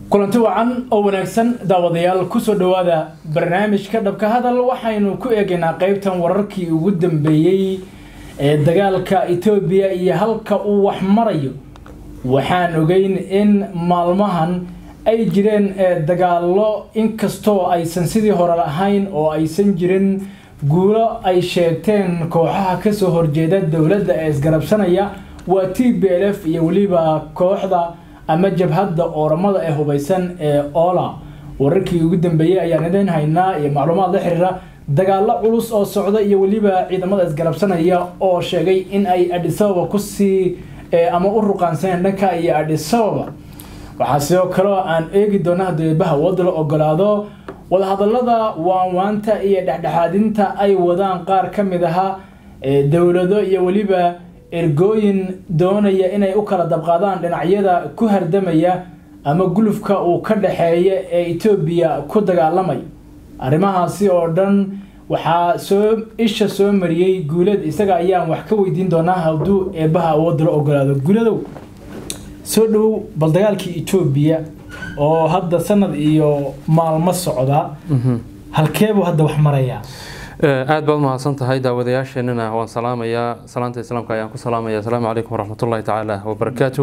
kulanti wacan oo wanaagsan daawadayaal kusoo dhowaada barnaamijka dhabka hadal waxaynu ku eegaynaa qeybtan wararkii ugu dambeeyey ee dagaalka etoobiya iyo halka uu wax marayo waxaan ogeyn in maalmahan ay jireen dagaallo inkastoo aysan sidii hore lahayn oo aysan jirin guulo ay sheegteen kooxaha kasoo horjeeda dowladda ee isgarabsanaya waa t b l f iyo weliba kooxda ama jabhadda ooramada ee hubaysan ee ola wararkii ugu dambeeyey ayaan idin haynaa iyo macluumaad la xiriira dagaalo culus oo socda iyo weliba ciidamada isgarabsanaya oo sheegay in ay adhisababa kusii ama u ruqaansaneen dhanka iyo adhisababa waxaa sidoo kaleo aan eegi doona hadeebaha wadda la ogolaado wadahadalada waanwaanta iyo dhexdhexaadinta ay wadaan qaar ka mid ahaa dowlado iyo weliba ergooyin doonaya inay u kala dabqaadaan dhinacyada ku hardamaya ama gulufka uu ka dhexeeya ee etoobiya ku dagaalamay arrimahaasi oo dhan waxaa soo isha soo mariyey guulad isaga ayaan wax ka weydiin doonaa hadduu eebaha awoodda la ogolaado guuladow soo dhow bal dagaalkii etoobiya oo hadda sanad iyo maalmo socda halkeebuu hadda wax marayaa aad baad umahadsan tahay daawadayaasheenana waan salaamayaa salaanta islaamka ayaan ku salaamaya asalaamu calaykum waraxmatullahi tacaala wabarakaatu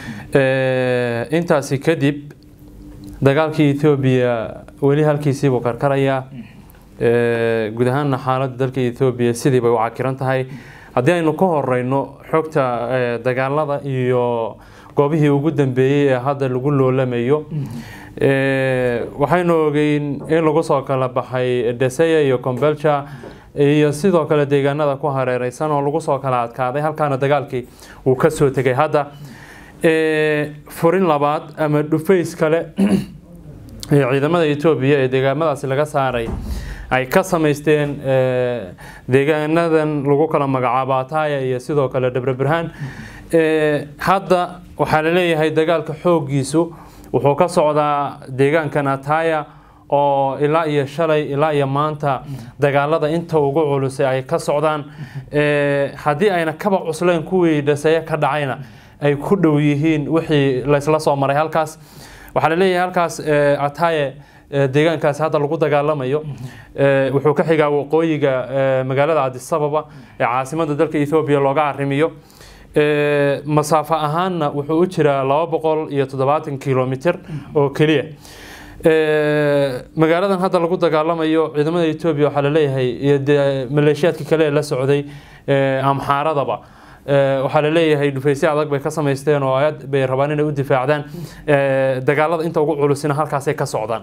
intaasi kadib dagaalkii etoobiya weli halkiisiibuu karkarayaa guud ahaanna xaaladda dalka etoobiya sidii bay u cakiran tahay haddii aynu ka horeyno xogta dagaalada iyo goobihii ugu dambeeyey ee hadda lagu loolamayo waxaynu ogeyn in lagu soo kala baxay deseya iyo combelja iyo sidoo kale deegaanada ku hareereysan oo lagu soo kala adkaaday halkaana dagaalkii uu kasoo tegay hadda furin labaad ama dhufays kale ee ciidamada etoobiya ee deegaamadaasi laga saaray ay ka samaysteen deegaanadan lagu kala magacaabo ataya iyo sidoo kale dhabre burhaan hadda waxaa laleeyahay dagaalka xoogiisu wuxuu ka socdaa deegaankan ataya oo ilaa iyo shalay ilaa iyo maanta dagaalada inta ugu culusay ay ka socdaan haddii ayna kaba cuslayn kuwii dhaseeye ka dhacayna ay ku dhow yihiin wixii laysla soo maray halkaas waxaa laleeyahay halkaas ataye deegaankaasi hadda lagu dagaalamayo wuxuu ka xigaa waqooyiga magaalada cadisababa ee caasimada dalka ethoobiya looga arrimiyo masaafo ahaanna wuxuu u jiraa laba boqol iyo toddobaatan kilomitr oo keliya magaaladan hadda lagu dagaalamayo ciidamada etoobiya waxaa laleeyahay maleeshiyaadka kale ee la socday amxaaradaba waxaa laleeyahay dhufaysyo adag bay ka samaysteen oo aad bay rabaan inay u difaacdaan dagaalada inta ugu culusina halkaasay ka socdaan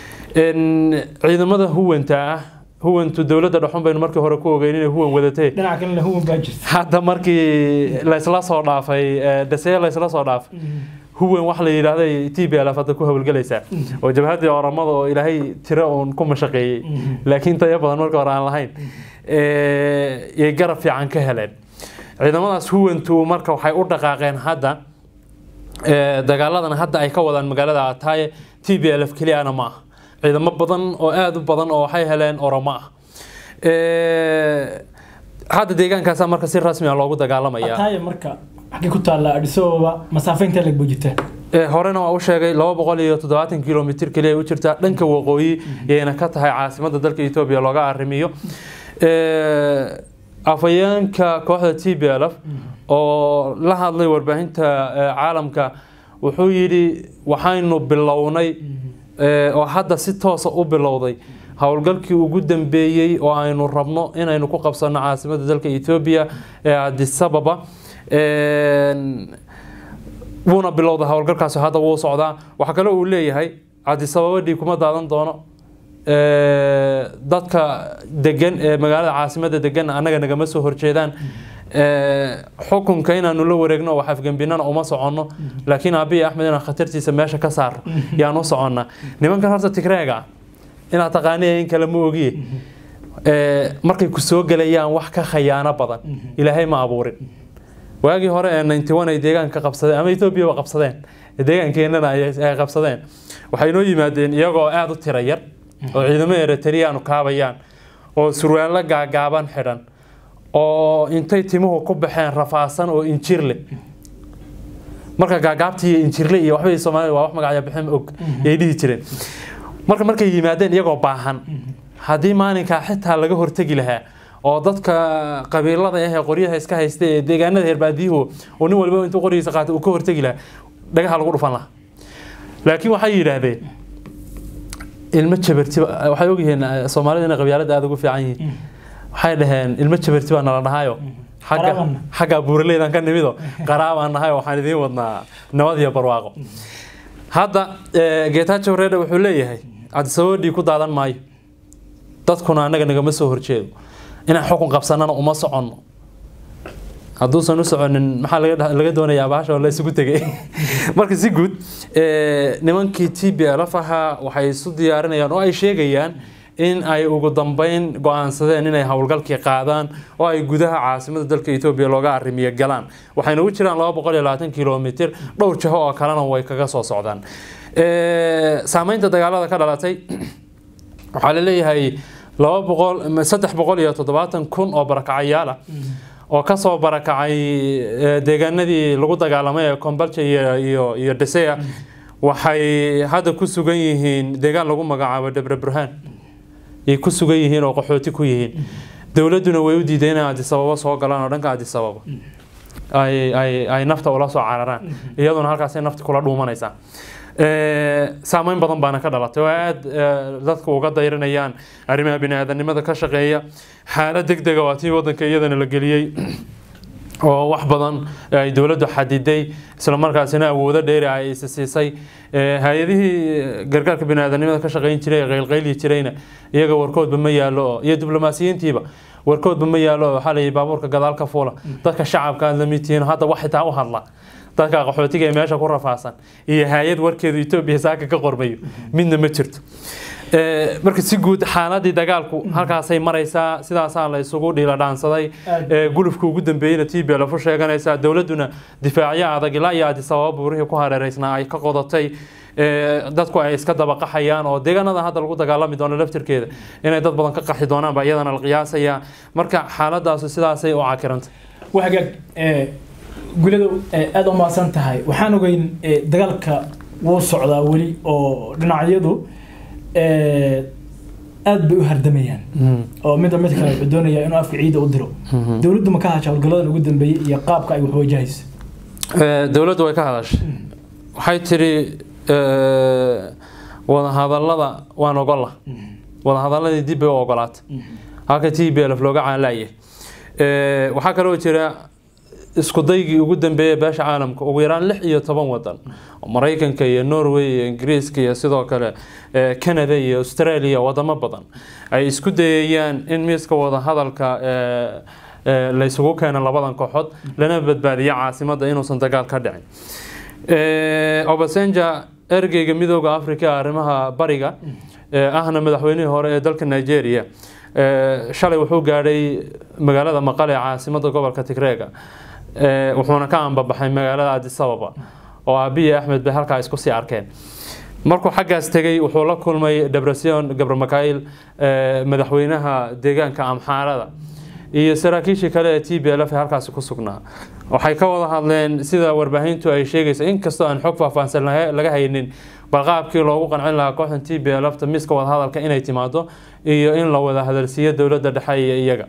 ciidamada huwanta ah huwantu dowladda dhexun baynu markii hore ku ogeyn inay huwan wadatay dhinaca kalena huwan baa jirta hadda markii laysla soo dhaafay dhaseye laysla soo dhaafay huwan wax la yidhaahday t b l f hadda ku howlgelaysaa oo jabhaddii oramada oo ilaahay tiro uun ku mashaqeeyey laakiin tayo badan marka hore aan lahayn yay garab fiican ka heleen ciidamadaas huwantu marka waxay u dhaqaaqeen hadda dagaaladan hadda ay ka wadaan magaalada ataye t b l f keliyana ma ah ciidamo badan oo aada u badan oo waxay heleen oromo ah hadda deegaankaasa marka si rasmi a loogu dagaalamaya ataya marka xaggee ku taalla adhisababa masaafo intee lag buu jirtaa horena waa u sheegay laba boqol iyo toddobaatan kilomitr keliya u jirtaa dhanka waqooyi yayna ka tahay caasimada dalka etoobiya looga arrimiyo afayeenka kooxda t b l f oo la hadlay warbaahinta caalamka wuxuu yidhi waxaynu bilownay oo hadda si toosa u bilowday howlgalkii ugu dambeeyey oo aynu rabno inaynu ku qabsano caasimada dalka etoobiya ee adisababa wuuna bilowda howlgalkaasi hadda wuu socdaa waxaa kale uu leeyahay cadisababa dhiig kuma daadan doono dadka degan ee magaalada caasimada degan annaga nagama soo horjeedaan xukunka inaanu la wareegno wax afgembinana uma soconno laakiin aabiyi axmed inaan khatartiisa meesha ka saarno yaan u soconnaa nimankan horta tigreega inaad taqaaniya in kale ma ogiye markay ku soo gelayaan wax ka khayaano badan ilaahay ma abuurin waagii hore ee ninety one ay deegaanka qabsadeen ama ethoobiya qabsadeen deegaankeenana ay qabsadeen waxay noo yimaadeen iyagoo aada u tira yar oo ciidamo eritreyaanu kaabayaan oo surwaallo gaagaaban xidhan oo intay timuhu ku baxeen rafaasan oo injir leh marka gaagaabtii iyo injirle iyo waxbay soomaalida waa wax magacya bixin og yay dhihi jireen marka markay yimaadeen iyagoo baahan haddii maalinkaa xitaa laga hortegi lahaa oo dadka qabiilada ah ee qoryaha iska haysta ee deegaanada herbaadiyuhu oo nin walba intuu qoryihiisa qaatay uu ka hortegi lahaa dhagaha lagu dhufan lahaa laakiin waxay yidhaahdeen ilmo jabarti waxay ogyihiin soomaalida inay qabyaalada aada ugu fiican yihiin waxay dhaheen ilmo jabarti baa nala dhahayo xagga Qaraabana. xagga buuraleydan ka nimido qaraabaan nahay waxaan idiin wadnaa nabad iyo barwaaqo hadda eh, geetaajo reedha wuxuu leeyahay cabdisababo dhiig ku daadan maayo dadkuna annaga nagama soo horjeedo inaan xukun qabsanana uma soconno hadduusan u soconin maxaa laga dha- laga doonayaa baasha oo la isugu tegay marka si guud eh, nimankii t b lf ahaa waxay isu diyaarinayaan oo ay sheegayaan in ay ugu dambeyn go-aansadeen inay howlgalkii qaadaan oo ay gudaha caasimada dalka etoobiya looga arrimiyo galaan waxayna u jiraan laba boqol iyo labaatan kilomitir dhowr jaho oo kalena way kaga soo socdaan Eh, saameynta dagaalada ka dhalatay waxaa la leeyahay laba boqol saddex boqol iyo toddobaatan kun oo barakacayaal ah oo kasoo barakacay eh, deegaanadii lagu dagaalamay ee kombalja iyo iyo iyo deseya waxay hadda ku sugan yihiin deegaan lagu magacaabo debre burhaan ay ku sugan yihiin oo qaxooti ku yihiin dowladduna way u diiday inay adisababo soo galaan oo dhanka adisababo ay ay ay nafta ula soo cararaan iyaduna halkaasay nafta kula dhuumanaysaa Eh, saameyn badan baana ka dhalatay oo aada eh, dadku uga dayranayaan arrimaha bini-aadanimada ka shaqeeya xaalad deg dega waa tii wadanka iyadana la geliyey oo wax badan ay dowladdu xadiday isla markaasina awoodo dheeri ay is siisay Eh, hay-adihii gargaarka bini-aadanimada ka shaqeyn jiray ee qaylqayli jirayna iyaga warkoodba ma yaalo oo iyo diblomaasiyiintiiba warkoodba ma yaalo oo waxaa la yidhi baabuurka gadaal ka fuula dadka shacabka aad la mid tihiin hadda wax xitaa u hadla dadka qaxootiga ee meesha ku rafaasan iyo hay-ad warkeedu etoobiya saaka ka qormayo midna ma jirto Eh, marka si guud xaaladii dagaalku halkaasay maraysaa sidaasaa la isugu dhiila dhaansaday Aad. Eh, gulufka ugu dambeeyeyna t b lafu sheeganaysaa dowladduna difaacyo adag ilaa iyo adisababa buurihii ku hareereysnaa ay ka qodatay Eh, dadku ay iska dabaqaxayaan oo deegaanada hadda lagu dagaalami doono laftirkeeda inay dad badan ka qaxi doonaan baa iyadana la qiyaasayaa marka xaaladaasu sidaasay u cakiranta waa hagaag ee, gulidow ee, aad u mahadsan tahay waxaan ogeyn ee, dagaalka wuu socdaa weli oo dhinacyadu ee, aad bay u hardamayaan oo midba mid kale wuxuu doonayaa inuu afka ciida u diro dowladdu ma ka hasha howlgalladan ugu dambeeyey iyo qaabka ay wax wajahayso Eh, dowladdu way ka hadashay waxay tiri eh, wadahadallada waan ogola wadahadalladii dib bay u ogolaatay halka t b lf looga caanlaaya waxaa kaloo jira isku daygii ugu dambeeyay beesha caalamka ugu yaraan lix iyo toban wadan oo maraykanka iyo norway iyo ingiriiska iyo sidoo kale eh, canada iyo australia wadamo badan ay isku dayayaan in miiska wadahadalka eh, eh, la isugu keeno labadan kooxood lana badbaadiyo caasimadda inuusan dagaal ka dhicin Eh, obasenja ergeyga midooda africa ee arrimaha bariga ee ahna madaxweynihii hore ee dalka nigeria eh, shalay wuxuu gaadhay magaalada maqale ee caasimada gobolka tigreega Eh, wuxuuna ka ambabaxay magaalada addis ababa oo aabiyi axmed bay halkaa isku sii arkeen markuu xaggaas tegey wuxuu la kulmay debrasion gabramakail eh, madaxweynaha deegaanka amxaarada iyo saraakiishii kale ee t b lf ee halkaasi ku sugnaa waxay ka wada hadleen sida warbaahintu ay sheegaysa inkastoo aan xog faahfaahsan laga laga haynin bal qaabkii loogu qancin lahaa kooxdan t b lfta miiska wadahadalka inay timaado iyo in la wada hadalsiiyo dowladda dhexe iyo iyaga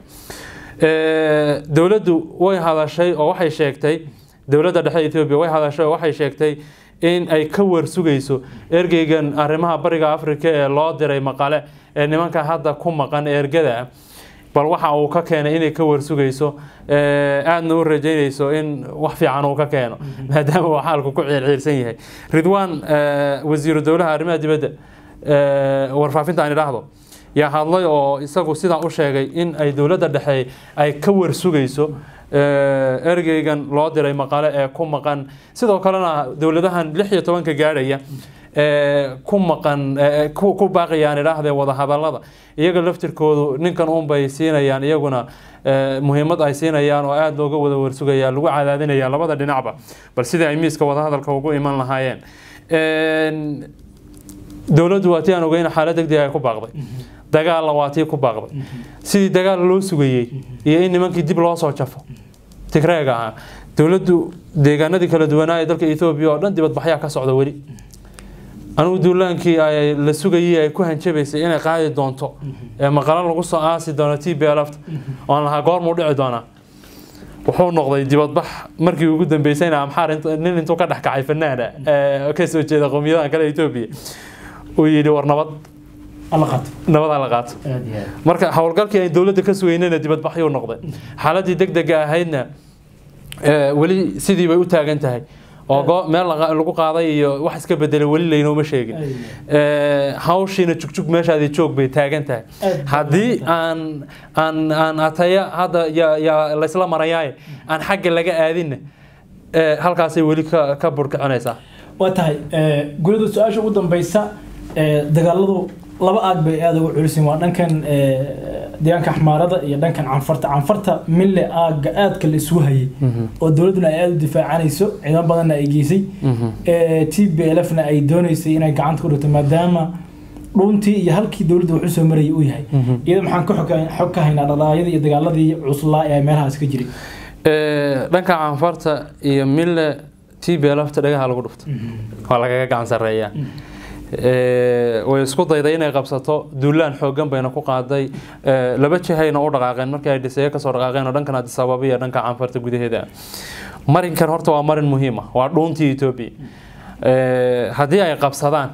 Eh, dowladdu way hadashay oo waxay sheegtay dowladda dhexe etoobiya way hadashay oo waxay sheegtay in ay ka warsugayso ergeygan arrimaha bariga afrika ee loo diray maqale ee nimanka hadda ku maqan ergada ah bal waxa uu ka keenay inay ka warsugayso eh, aadna u rajaynayso in wax fiican uu ka keeno maadaama uu xaalku ku ciirciirsan yahay ridwaan eh, wasiiru dowlaha arrimaha dibadda eh, warfaafinta aan idhaahdo yaa hadlay oo isagu sidaa u sheegay in ay dowladda dhexe ay ka warsugayso eh, ergeygan loo diray maqale ee ku maqan sidoo kalena dowladahan lix iyo tobanka gaadhaya ee ku maqan ee ku ku baaqayaan idhaahdee wadahadallada iyaga laftirkoodu ninkan uunbay siinayaan iyaguna ee, muhiimad ay siinayaan oo aada looga wada warsugaya lagu cadaadinaya labada dhinacba bal sidii ay miiska wadahadalka ugu iman lahaayeen Een, dowladdu waa tii aan ogeyn xaalad degdeg ay ku baaqday dagaalla waa tii ku baaqday sidii dagaal loo sugayey iyo in nimankii dib loo soo jafo tigreega ahaa dowladdu deegaanadii kala duwanaa ee dalka ethoobiya oo dhan dibadbaxyaa ka socda weli anigu duulaankii ay la sugayay ay ku hanjabaysay inay qaadi doonto ee maqalo lagu soo aasi doono t b lft oon lahaa goormuu dhici doonaa wuxuu noqday dibadbax markii ugu dambeysayna amxaar nin intuu ka dhex kacay fanaana ka soo jeeda qowmiyadahan kale etoobiya uu yidhi war nabad nabadaa la qaato marka howlgalkii ay dowladda ka sugeynayna dibadbaxyuu noqday xaaladii deg dega ahaydna weli sidii bay u taagan tahay oo meel lagu qaaday iyo wax iska bedelay weli laynooma sheegin hawshiina jugjug meeshaadii joog bay taagan tahay haddii aan aan aan ataya hadda yaa laysla marayaaye aan xagga laga aadinna halkaasay weli ka ka burkicinaysaa waa tahay gulada su-aasha ugu dambeysa dagaaladu laba aag bay aada ugu culisin waa dhankan deegaanka xmaarada iyo dhankan canfarta canfarta mille aaga aadka la isugu hayay oo dowladduna ay aada u difaacanayso ciidamo badanna ay geysay t b l fna ay dooneysay inay gacanta ku dhigto maadaama dhuuntii iyo halkii dowladda wax usoo marayay uu yahay iyada maxaan ka xog ka haynaa dhalaayadii iyo dagaaladii cuslaa ee meelahaas ka jiray dhanka canfarta iyo mille t b lfta dhagaha lagu dhufto waa lagaga gacan sareeyaa way isku dayday inay qabsato duulaan xoogan bayna ku qaaday laba jihayna u dhaqaaqeen markii ay dhiseeyo kasoo dhaqaaqeen oo dhankan addis ababa iyo dhanka canfarta gudaheeda marinkan horta waa marin muhiim ah waa dhuuntii etoobiya haddii ay qabsadaan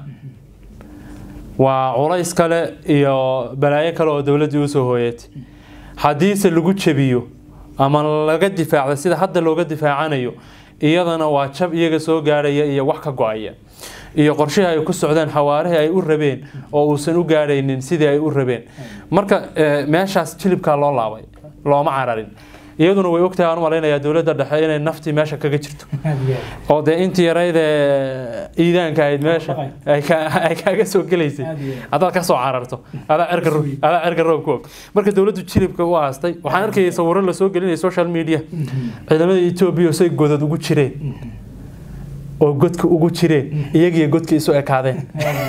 waa culays kale iyo balaayo kale oo dowladdii usoo hooyatay haddiise lagu jebiyo ama laga difaacda sida hadda looga difaacanayo iyadana waa jab iyaga soo gaadhaya iyo wax ka go-aya iyo qorshihii ay ku socdeen xawaarihii ay u rabeen oo uusan u gaadhaynin sidii ay u rabeen marka meeshaas jilibkaa loo laabay looma cararin iyaduna way ogtahay aan u malaynayaa dowladda dhexe inay naftii meesha kaga jirto oo dee intii yaraydee iidaanka ahayd meesha ay kaaga soo gelaysay haddaad ka soo cararto adaa cerka roob ku og marka dowladdu jilibka u aastay waxaan arkayay sawiro lasoo gelinaya social media ciidamada etoobiya say godad ugu jireen oo godka ugu jireen iyagiyo godka isu ekaadeen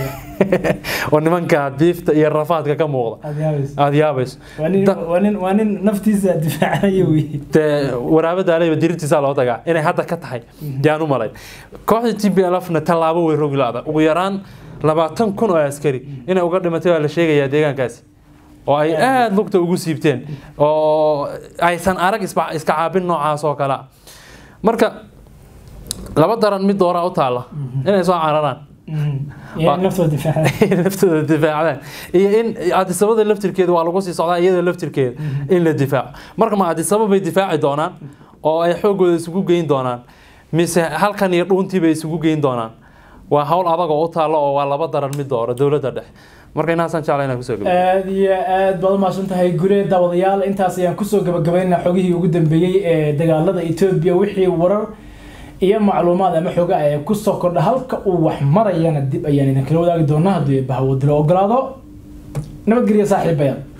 oo nimanka diifta iyo rafaadka ka muuqda aada yaabayso waa nin naftiisa difaacanayo dee waraabada aleyba dirintiisaa loo tagaa inay hadda ka tahay yaan u malayn kooxda t b lfna tallaabo way rogi la-da ugu yaraan labaatan kun oo askari inay uga dhimatay waa la sheegayaa deegaankaasi oo ay aada lugta ugu siibteen oo aysan arag iska caabin noocaas oo kale marka laba daran mid dooraa u taalla inay soo cararaan naftooda difaacdaan iyo in adisabada laftirkeeda waa lagu sii socdaa iyada laftirkeeda in la difaaco marka ma adisaba bay difaaci doonaan oo ay xoogooda isugu geyn doonaan mise halkan iyo dhuuntii bay isugu geyn doonaan waa hawl adag oo u taalla oo waa laba daran mid doora dowladda dhexe marka inaasaan jecla inaan kusoo gabagabo aad iyo aad baad umahadsan tahay gule daawadayaal intaas ayaan kusoo gabagabaynaa xogihii ugu dambeeyey ee dagaalada etoobiya wixii warar iyo macluumaad ama xoga ay kusoo kordha halka uu wax marayana dib ayaan idinkala wadaagi doonaa haddii bahwadilo ogolaado nabadgelya saaxiibayaal